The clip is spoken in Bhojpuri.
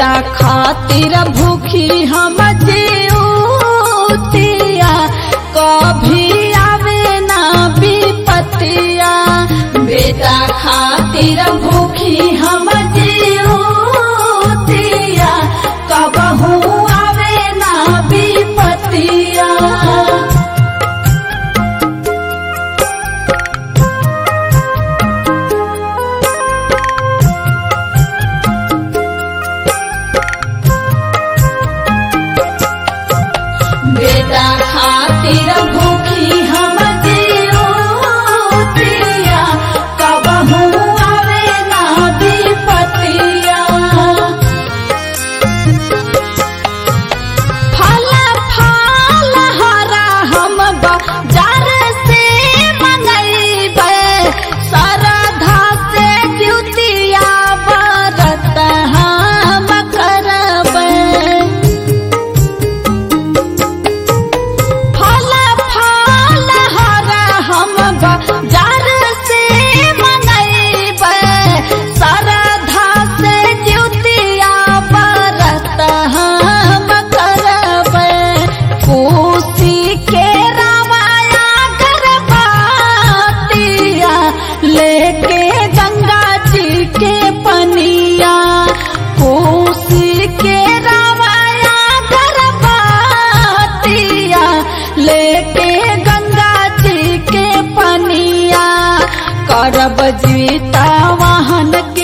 बेटा खातिर भूखी हम जीतिया कभी आवे ना विपतिया बेटा खातिर भूखी हम जीतिया कबहू आवे ना विपतिया बेटा खातिर भूखी हम जीतिया कबहू आवे ना विपतिया फल फल हरा हम बाजार से मंगैबे सरधा से द्युतिया बरत हम करबै फल फल हरा हम बाजार से मंगैबे सरधा से द्युतिया बरत हम करबै कोसी के रामाया गरबातिया लेके गंगा जी के पनिया कोसी के रामाया गरबातिया लेके गंगा जी के पनिया करब जीता वाहन